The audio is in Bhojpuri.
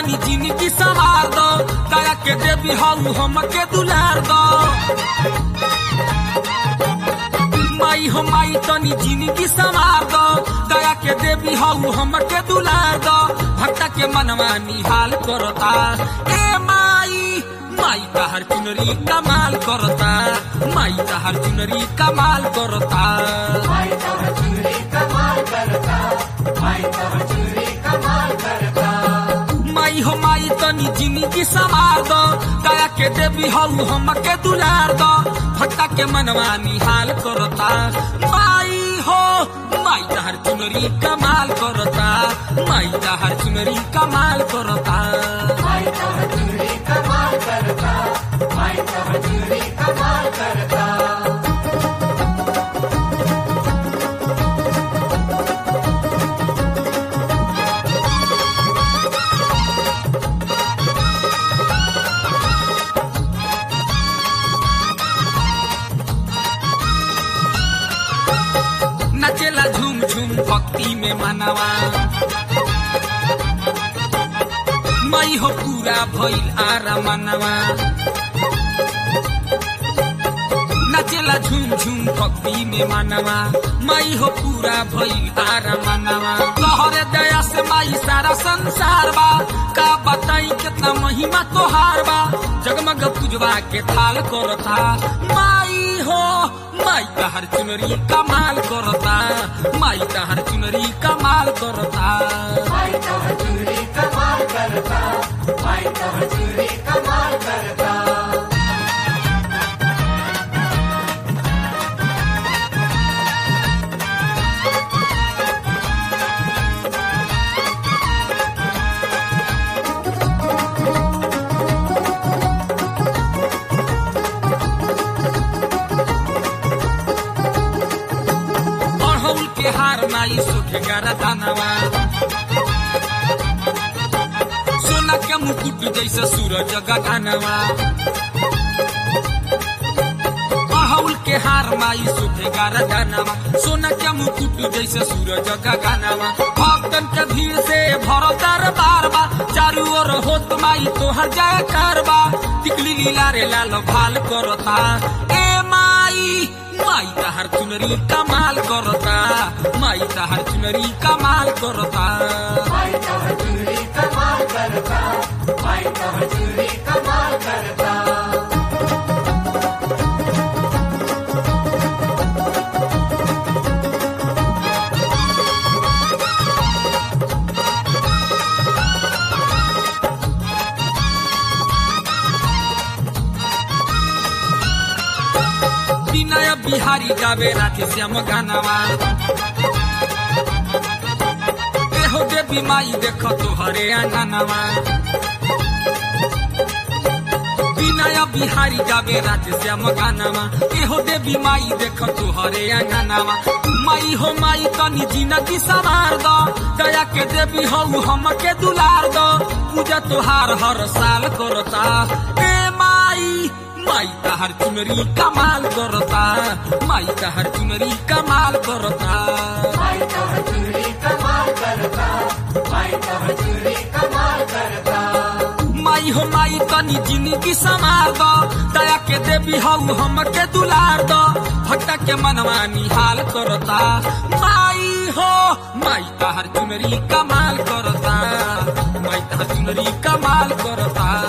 तनी जिंदगी संवार दो दया के देवी हऊ हमके दुलार दो माई हो माई तनी जिंदगी संवार दो दया के देवी हऊ हमके दुलार दो भक्ता के मनवा निहाल करता ए माई माई का हर चुनरी कमाल करता माई का हर चुनरी कमाल करता माई तब चुनरी कमाल करता माई तब चुनरी कमाल करता माई हो माई तनी जिंदगी संवार दो दया के देवी हऊ हमके दुलार दो भक्ता के मनवा निहाल करता माई हो माई हर चुनरी कमाल करता माई हर चुनरी कमाल करता माई तब चुनरी कमाल करता माई तब चुनरी कमाल करता नचेला झूम झूम भक्ति में मनवा मई हो पूरा भइल आरा मनवा नचेला झूम झूम भक्ति में मनवा मई हो पूरा भइल आरा मनवा तोहरे दया से माई सारा संसार बा का बताई कितना महिमा तोहार बा जगमग पूजवा के थाल करता माई हो माई का हर चुनरी कमाल करता माई का हर चुनरी कमाल करता माई तब चुनरी कमाल करता माई तब चुनरी कमाल करता अड़हुल के हार माई सुखे गरदनवा सोना के मुकुट जैसे सूरज गगनवा अड़हुल के हार माई सुखे गरदनवा सोना के मुकुट जैसे सूरज गगनवा भक्तन के भीड़ से भरो दरबार बा चारू ओर होत माई तोहर जय करबा टिकली लीला रे लाल भाल करता ए माई माई का हर चुनरी कमाल करता माई का हर चुनरी कमाल करता माई तब चुनरी कमाल करता माई तब चुनरी कमाल करता विनय बिहारी गावे राधे श्याम गानवा एहो देवी माई देख तोहरे आंगनवा विनय बिहारी गावे राधे श्याम गानवा एहो देवी माई देख तोहरे आंगनवा माई हो माई तनी जिंदगी सवार दो दया के देवी हऊ हमके दुलार दो पूजा तोहार हर साल करता ए माई माई का हर चुनरी कमाल करता माई का हर चुनरी कमाल करता माई तब चुनरी कमाल करता माई तब चुनरी कमाल करता माई हो माई तनी जिंदगी संवार दो दया के देवी हऊ हमके दुलार दो भक्ता के मनवा निहाल करता माई हो माई का हर चुनरी कमाल करता माई का हर चुनरी कमाल करता